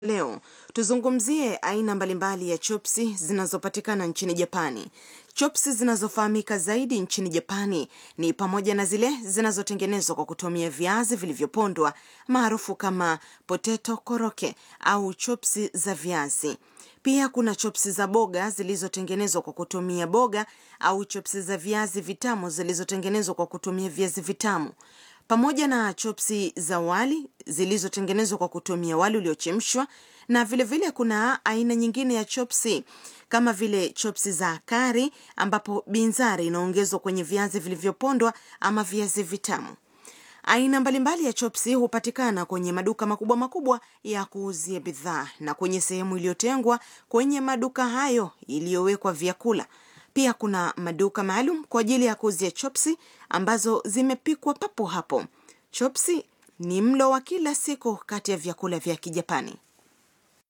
Leo tuzungumzie aina mbalimbali ya chopsi zinazopatikana nchini Japani. Chopsi zinazofahamika zaidi nchini Japani ni pamoja na zile zinazotengenezwa kwa kutumia viazi vilivyopondwa maarufu kama potato koroke au chopsi za viazi. Pia kuna chopsi za boga zilizotengenezwa kwa kutumia boga au chopsi za viazi vitamu zilizotengenezwa kwa kutumia viazi vitamu pamoja na chopsi za wali zilizotengenezwa kwa kutumia wali uliochemshwa na vilevile vile kuna aina nyingine ya chopsi kama vile chopsi za kari ambapo binzari inaongezwa kwenye viazi vilivyopondwa ama viazi vitamu. Aina mbalimbali ya chopsi hupatikana kwenye maduka makubwa makubwa ya kuuzia bidhaa na kwenye sehemu iliyotengwa kwenye maduka hayo iliyowekwa vyakula. Pia kuna maduka maalum kwa ajili ya kuuzia chopsi ambazo zimepikwa papo hapo. Chopsi ni mlo wa kila siku kati ya vyakula vya Kijapani.